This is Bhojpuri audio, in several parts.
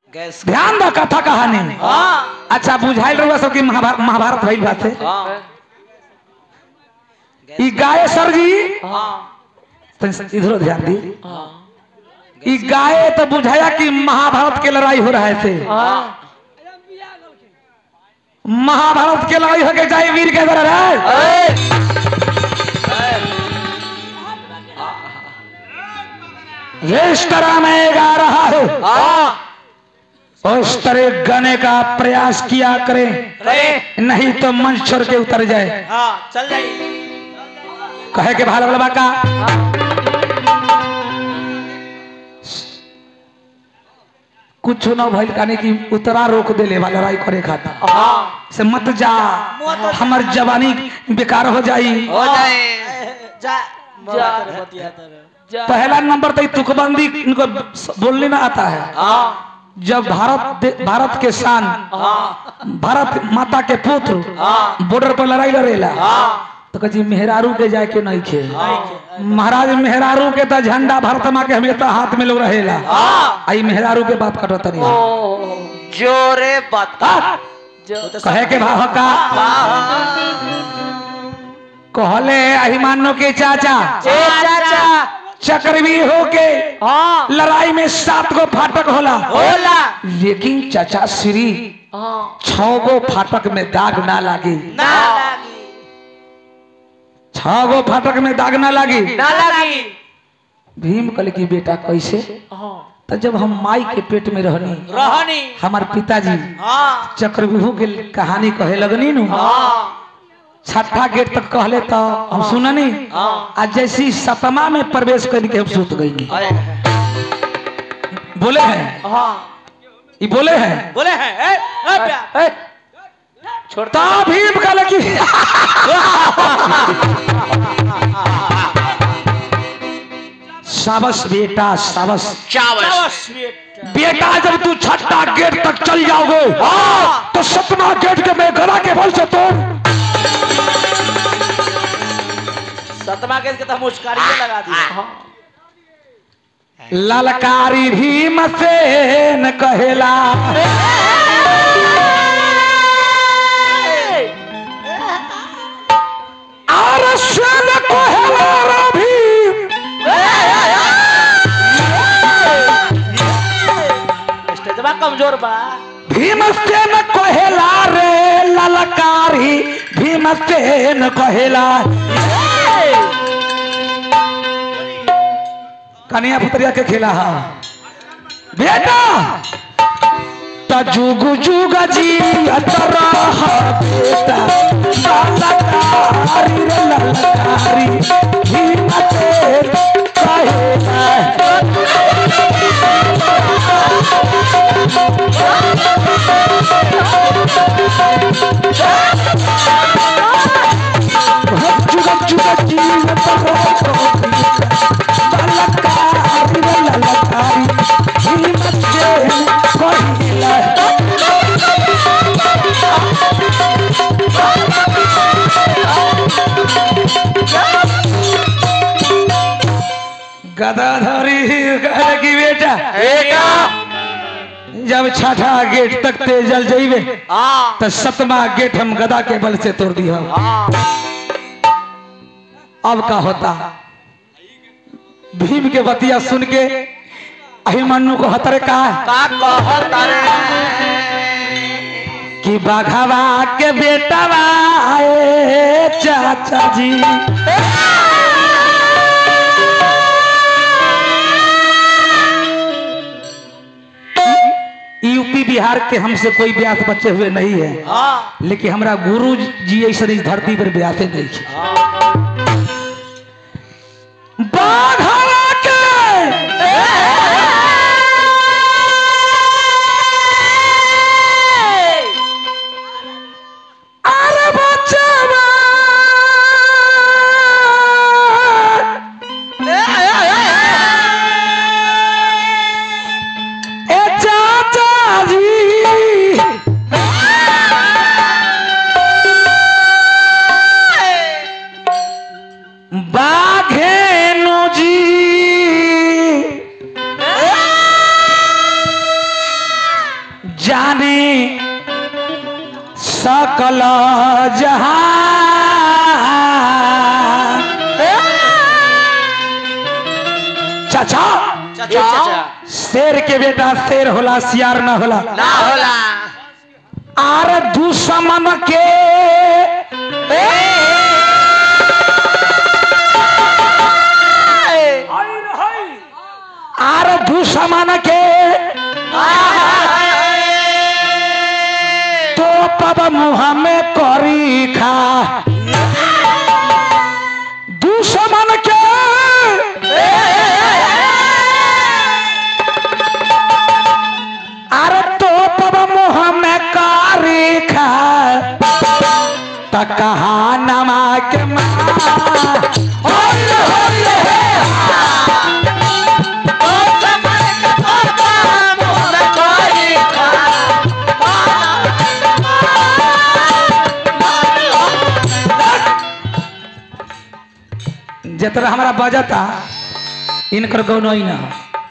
गैस ध्यान दो कथा कहानी हाँ अच्छा बुझाइल रहुआ सब की महाभारत महाभारत भइल बात है हाँ ई गाय सर जी हाँ तनी इधरो ध्यान दी हाँ ई गाय तो बुझाया कि महाभारत के लड़ाई हो रहे थे हाँ महाभारत के लड़ाई होके जाए वीर के तरह रहे इस तरह मैं गा रहा हूँ हाँ उस तरह गाने का प्रयास किया करें रे नहीं तो मंच छोड़ के उतर जाए हाँ चल जाइए कहे के भाल वाला का कुछ न भइल काने की उतरा रोक देले वाला लड़ाई करे खाता हाँ से मत जा हमर जवानी बेकार हो जाई हो जाए जा जा जा पहला नंबर तो ई तुकबंदी इनको बोलने ना आता है हाँ जब भारत दे- भारत के शान हाँ भारत माता के पुत्र हाँ बॉर्डर पर लड़ाई लड़ेला हाँ तो कही मेहरारू के जाए के नहीं खे महाराज मेहरारू के तो झंडा भारत माँ के हमेशा हाथ में लोग रहेला हाँ आई मेहरारू के बात कटो तनी जोरे बता कहे के भाव का कहले अहिमानो के चाचा चाचा चक्रवीर होके हाँ लड़ाई में सात गो फाटक होला होला लेकिन चाचा श्री हाँ छह गो फाटक में दाग ना लागी ना लगी छह गो फाटक में दाग ना लागी ना लगी भीम कल की बेटा कैसे हाँ तो जब हम माई के पेट में रहनी रहनी हमार पिताजी हाँ चक्रव्यूह के कहानी कहे लगनी नु हाँ छठा गेट तक कहले तो हम सुननी हाँ आज जैसी सतमा में प्रवेश करके हम सुत गई अरे बोले हैं हाँ ये बोले हैं बोले हैं ए, ए, प्या- ए, छोड़ता ता भीम कल की साबस बेटा साबस चावल बेटा जब तू छठा गेट तक चल जाओगे तो सतमा गेट के मैं गला के बल से तोड़ सतमा के तो मुस्कारिये लगा दिया ललकारी भीम से न कहेला और स्वयं कहेला रे भीम स्टेजवा कमजोर बा भीम से न कहेला रे ललकारी भीम से न कहेला कन्या पुतरिया के खेला हा बेटा त जुग जुग जी अतरा बेटा ललकारी रे ललकारी भीम से कहेला जुग जुग जी ललकारी रे ललकारी भीम से कहेला गदाधरी कहे की बेटा बेटा जब छठा गेट तक ते जल जाइबे हाँ तो सतमा गेट हम गदा के बल से तोड़ दिया हाँ अब का होता भीम के बतिया सुन के अभिमन्यु को हतरे कहा का कहत रे कि बाघावा के बेटावा आए चाचा जी यूपी बिहार के हमसे कोई ब्यास बच्चे हुए नहीं है हाँ लेकिन हमरा गुरु जी ऐसा इस धरती पर ब्यासे नहीं है बाघावा के अरे बच्चावा ए चाचा जी जाने सकल जहां चाचा ए चाचा शेर के बेटा शेर होला सियार ना होला ना होला आर दुश्मन के आर दुश्मन के तो पब मुँह में करी खा दुश्मन के अरे तो पब मुँह में करी खा त कहा नमा के माँ होले होले जितना हमारा बजता इनकर गौनई ना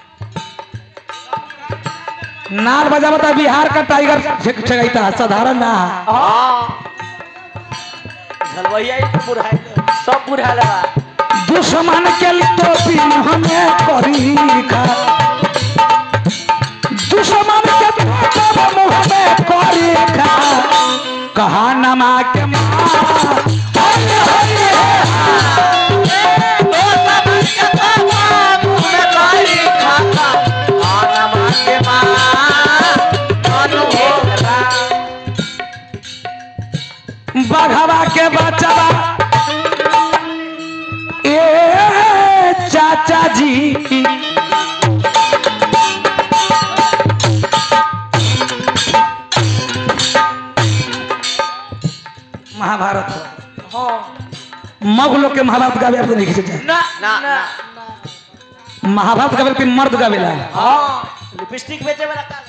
नाल बजावता बिहार का टाइगर छगैता साधारण ना झलवैया ही तो बुढ़ाई सब बुढ़ा लगा दुश्मन के टोपी हमें करी खा दुश्मन के टोपी मुँह में करी खा कहा नमा के माँ होले होले बघवा के बचवा ए चाचा जी महाभारत मगलों के महाभारत गावे आप नहीं खींचे जाए ना ना ना महाभारत गावे के मर्द गावेला हाँ लिपस्टिक बेचे वाला का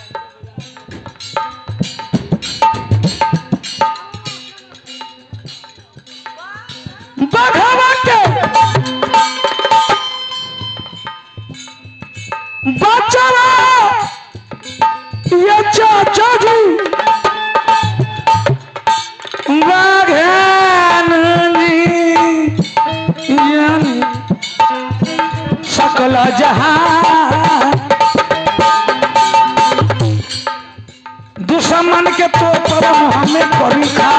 बघवा के बचवा ये चाचा जी बाघान जी जाने सकल जहां दुश्मन के तो पर हमें करी खा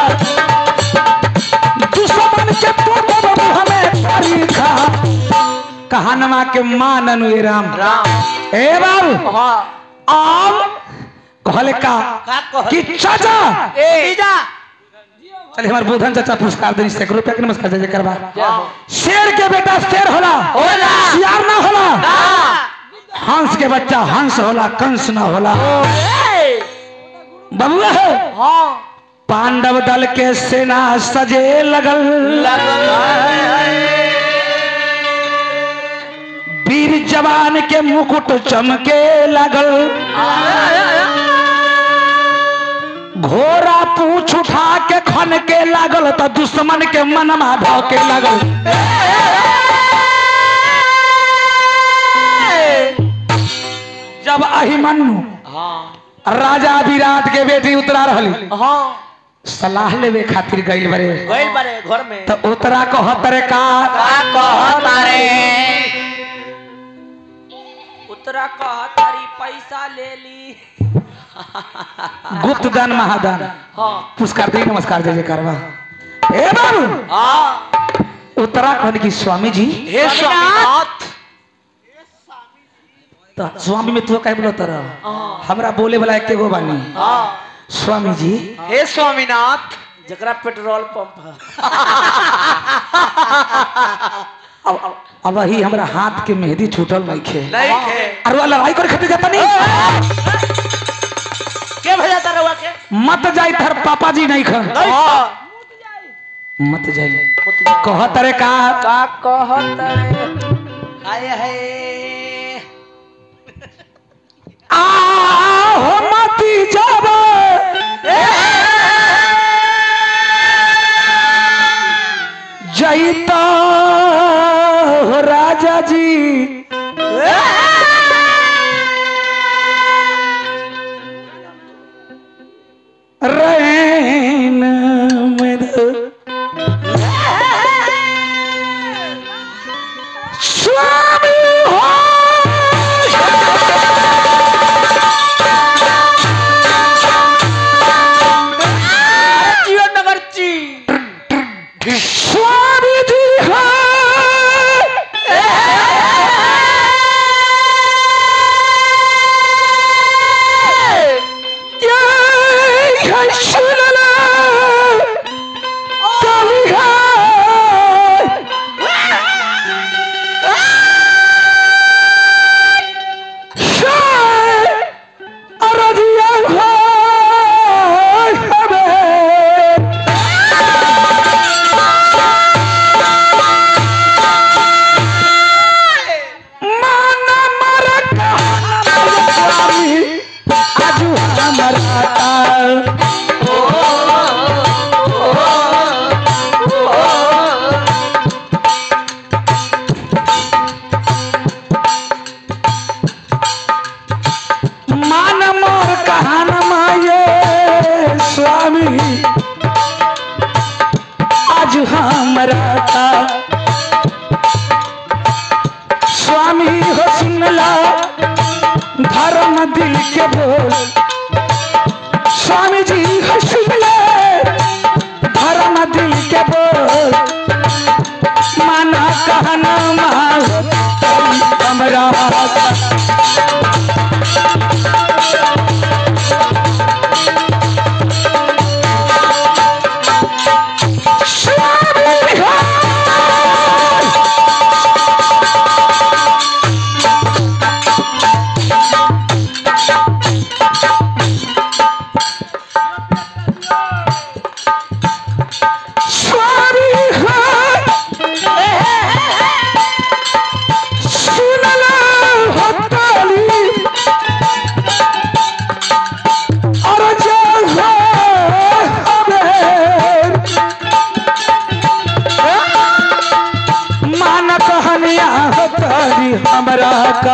दुश्मन के तो पर हमें करी खा कहानमा के मान अनुए राम राम ए बाबू हाँ आम कहले का का कह कि चाचा ए जा चलिए हमारे बुधन चाचा पुरस्कार देनी से रुपया के नमस्कार जय करवा हाँ शेर के बेटा शेर होला होला। सियार ना होला हाँ हंस के बच्चा हंस होला कंस ना होला ए, बबुआ है हाँ पांडव दल के सेना सजे लगल लगल वीर जवान के मुकुट चमके लगल घोड़ा पूछ उठा के खन के लागल तो दुश्मन के मनमा भौके लगल जब अहिमन्यु हाँ राजा विराट के बेटी उतरा रहली हाँ सलाह लेवे खातिर गई बरे गइल बारे घर में तो उतरा कहतरे का उतरा कह तारी पैसा ले ली गुप्त दान महादान हाँ पुरस्कार दी नमस्कार जय जय करवा ए बाबू हाँ उत्तराखंड की स्वामी जी हे स्वामीनाथ तो स्वामी में तू कह बोलो तरह हमरा बोले वाला एक गो बानी हाँ स्वामी जी हे स्वामीनाथ जकरा पेट्रोल पंप है अब अब- अब वही हमरा हाथ के मेहंदी छूटल नहीं खे नहीं खे अरे वो लड़ाई करे खातिर जाता नहीं के भेजा तारा हुआ के मत जाई थर पापा जी नहीं खन हाँ मत जाई कह तरे का का कहत रे हाय हाय आ हो मती जाबे जईता हो राजा जी रैन मेरे स्वामी हो जीवन नगर ची स्वामी जी हो ये है सुनला कली है अरदिया हो हमें माना मरा स्वामी आजू हमारा मान मोर कहान माये स्वामी आज हमरा का स्वामी हो सुनला धर्म दिल के बोल स्वामी जी हो सुनला धर्म दिल के बोल माना कहना माँ हमरा स्वामी हो स्वामी हो सुनला हो ताली और जो हो हमें मान कहनिया हो ताली हमरा का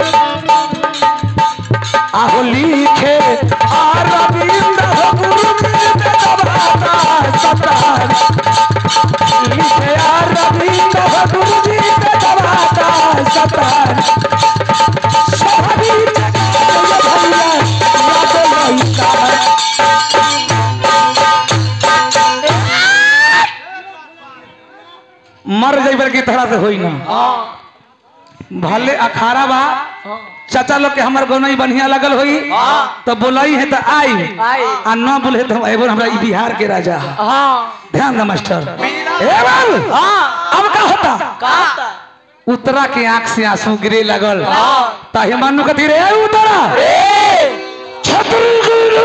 आहो लिखे आ रविंद्र हो गुरु में दबाता सतार लिखे आ रविंद्र हो गुरु जी में दबाता सतार सभी जगह भैया याद लइका मर जइबर की तरह से होई ना भले अखाड़ा बा चाचा लोग के हमर गौनई बढ़िया लगल होई हाँ। तो बोलई है तो आई आई। आ न बोले तो एगो हमरा ई बिहार के राजा है हाँ ध्यान दे मास्टर ए बाबू हाँ अब का होता का उतरा के आंख से आंसू गिरे लगल हाँ। ताहे मानु कथी रे ए उतरा छतरी गुरु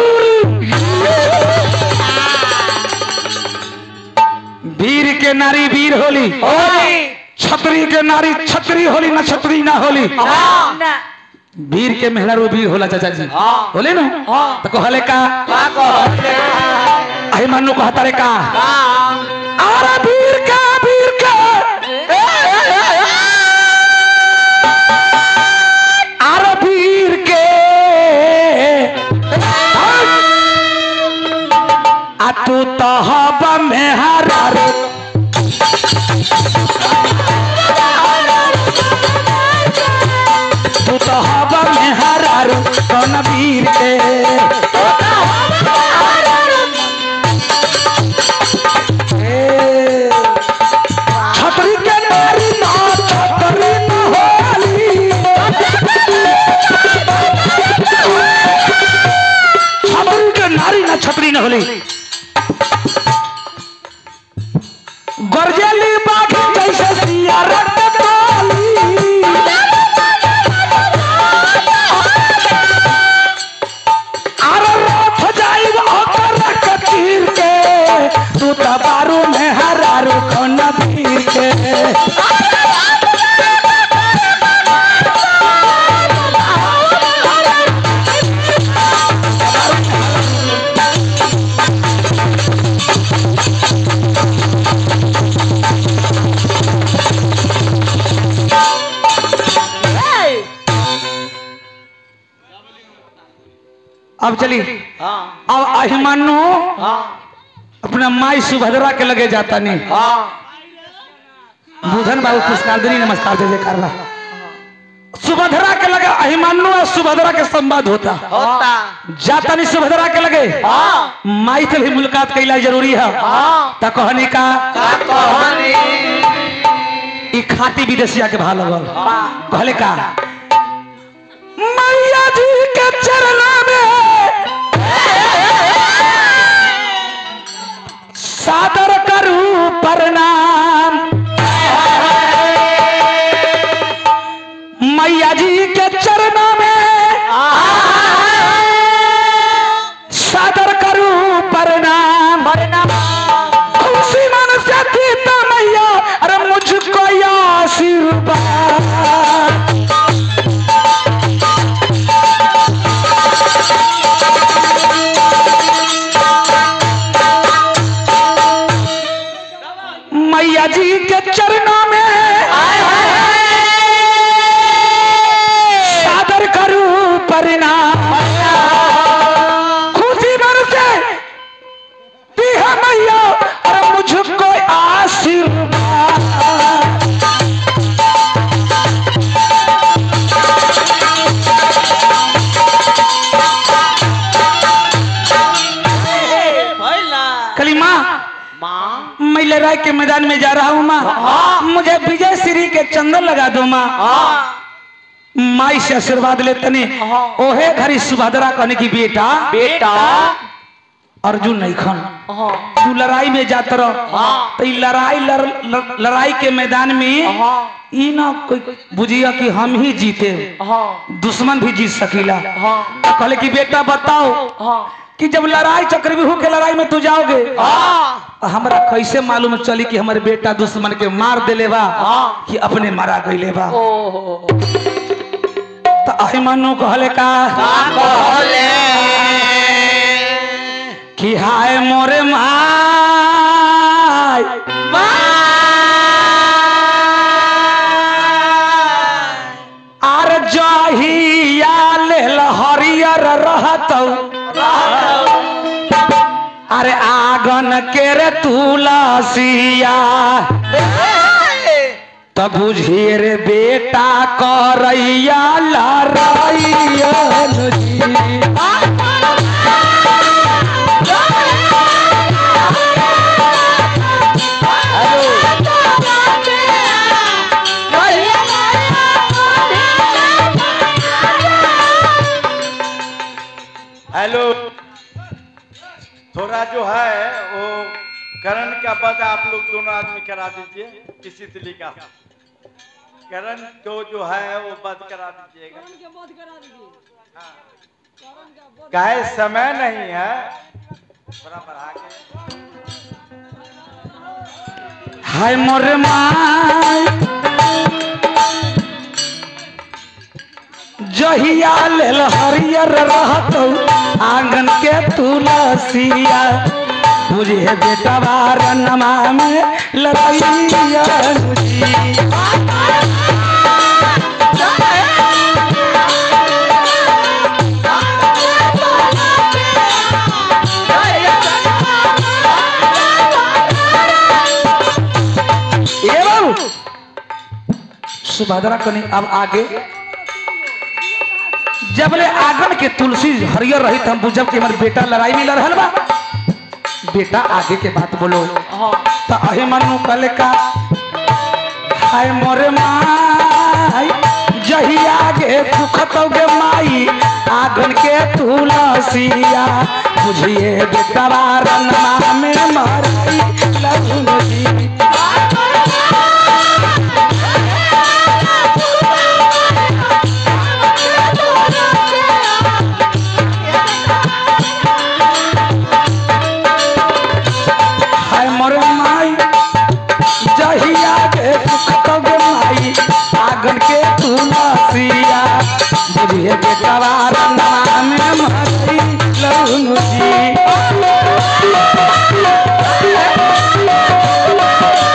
वीर के नारी वीर होली होली छतरी के नारी छतरी होली ना छतरी ना होली हाँ वीर के मेहरा वीर होला चाचा जी हाँ। होले ना हाँ। तो कहले का का कहले अहे मानु कहता रे का का अरे वीर का वीर का अरे वीर के आ तू तो हब में हरा रे तू तो हब में हरा रे कौन वीर के ए, छतरी के नारी ना छतरी ना होली छतरी के नारी ना छतरी ना होली गरजेली बाघ जैसे सिया रट काली अरे रथ जाइब ओकर कचीर के तू त बारू में हरारू खन भीर के अब चली हाँ अब अहिमानु हाँ अपना माई सुभद्रा के लगे जाता नहीं हाँ बुधन बाबू पुष्पांजलि नमस्कार जय जयकार बा। सुभद्रा के लगे अहिमानु और सुभद्रा के संवाद होता होता जाता नहीं सुभद्रा के लगे हाँ माई से भी मुलाकात कैला जरूरी है हाँ त कहनी का का कहानी ई खाती विदेशिया के भाव लगल हाँ कहले का मैया जी के चरणा में सादर करू प्रणाम मैया जी के चरणा में सादर करू प्रणाम खुशी मन से थी तो मैया अरे मुझको आशीर्वाद मैया जी के चरणों में सादर करूं परिणाम खुशी मन से दी है मैया और मुझको आशीर्वाद भैला कली माँ माँ मैं लड़ाई के मैदान में जा रहा हूँ माँ मुझे विजय श्री के चंदन लगा दो माँ हाँ माई से आशीर्वाद लेते ने हाँ। ओहे घरी सुभद्रा कहने की बेटा बेटा अर्जुन नहीं खन हाँ तू लड़ाई में जात रह हाँ। तो ई लड़ाई लड़, लड़, लड़ाई के मैदान में हाँ ई ना कोई बुझिया कि हम ही जीते हाँ दुश्मन भी जीत सकीला हाँ तो कहले कि बेटा बताओ हाँ कि जब लड़ाई चक्रव्यूह के लड़ाई में तू जाओगे हाँ तो हमरा कैसे मालूम चली कि हमारे बेटा दुश्मन के मार देले बा हाँ। कि अपने मारा गईले बा ओहो तो अहिमनु कहले का कहले कि हाय मोरे माय आर जहिया लेल हरियर रहतौ अरे आगन के रे तुलसिया त बुझिए रे बेटा करैया लड़ैया जी हेलो थोड़ा जो है वो करण का पद आप लोग दोनों आदमी करा दीजिए किसी तिली का करण को जो है वो बंद करा दीजिएगा हाँ। काहे समय नहीं है थोड़ा बढ़ा के हाय मोरे माय जहिया लेल हरियर रहतौ आंगन के तुलसिया बुझे बेटा बारनमा में लड़ैया जी ए बाबू सुभद्रा कनी अब आगे जबले आंगन के तुलसी हरियर रही हम बुझब कि हमारे बेटा लड़ाई में लड़ रहल बा बेटा आगे के बात बोलो हाँ तो अहे मनु कल का हाय मोरे माई जही आगे सुखतोगे माई आंगन के तुलसिया बुझिए बेटा रनमा में मरई लगुन जी हाय मोरे माई जहिया के सुखतोगे माई आंगन के तुलसिया बुझिए के कवार नाम में मरई लगुन जी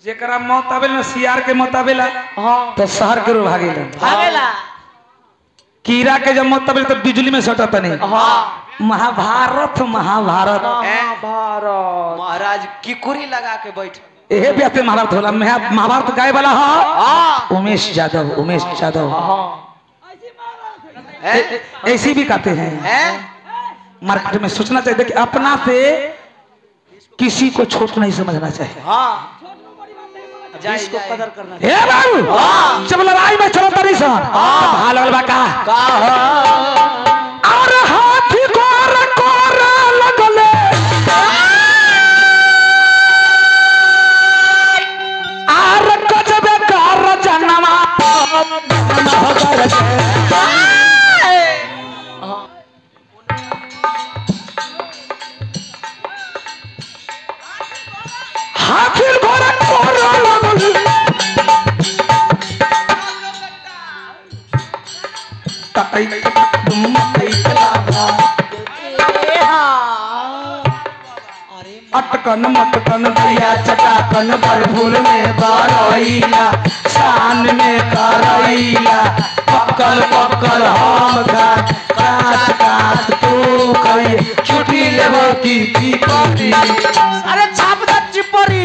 जेकरा मौत आवेला ना सियार के मौत आवेला हाँ तो शहर के रो भागेला भागेला कीड़ा के जब मौत आवेला तो बिजली में सटत नहीं हाँ महाभारत महाभारत महाभारत महाराज किकुरी लगा के बैठ एहे व्याप्ति महाभारत होला महा- महाभारत गाय वाला हा हाँ उमेश यादव उमेश यादव हाँ हैं ऐसी भी कहते हैं हैं मार्केट में सोचना चाहिए कि अपना से किसी को छोट नहीं समझना चाहिए हाँ जाए इसको जाए कदर करना हे बाबू जब लड़ाई में चलो तरी सन भाल वाल बा का का और हाथी कोर कोर लगले आर गजबे कर जनमा नहगर के हाथी कोर कोर लगले तई तुम तई अटकन मटकन भैया चटाकन पर फूल में बारैया शान में करैया पकल पकल हम खा काट काट तू कही छुट्टी लेबो की की करी अरे छाप दा चिपरी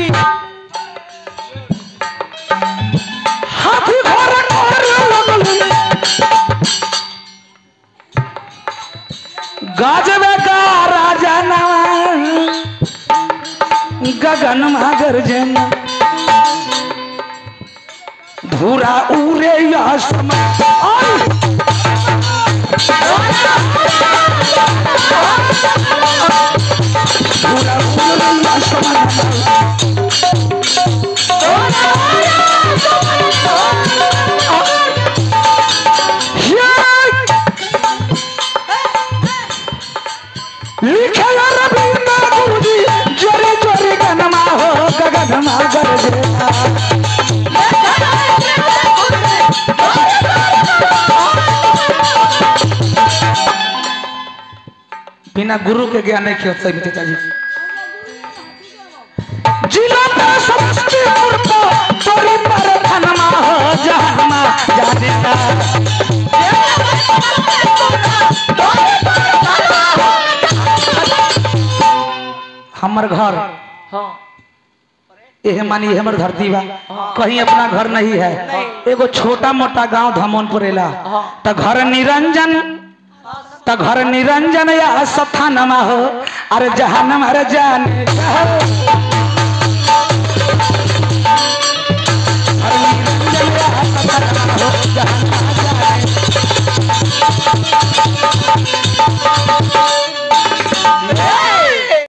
हाथी घर घर लगल गजबे का राजा नवा गगन मगर जन धूरा उरे या समय आई! धूरा उरे या समय लिखे रविंद्र गुरुजी जोरे जोरे गनमा हो गगनमा गरजे बिना गुरु के ज्ञान नहीं खेल सही पिताजी जिला में समस्तीपुर को तोरी पर धनमा हो जहनमा जाने का हमर घर हाँ यह मानी यह हमर धरती बा कहीं अपना घर नहीं है एगो छोटा मोटा गांव धमोनपुर एला त घर निरंजन त घर निरंजन या सथानमा हो अरे जहानम अरे जाने का हो। घर निरंजन या सथानमा हो, जहानमा जाने का हो।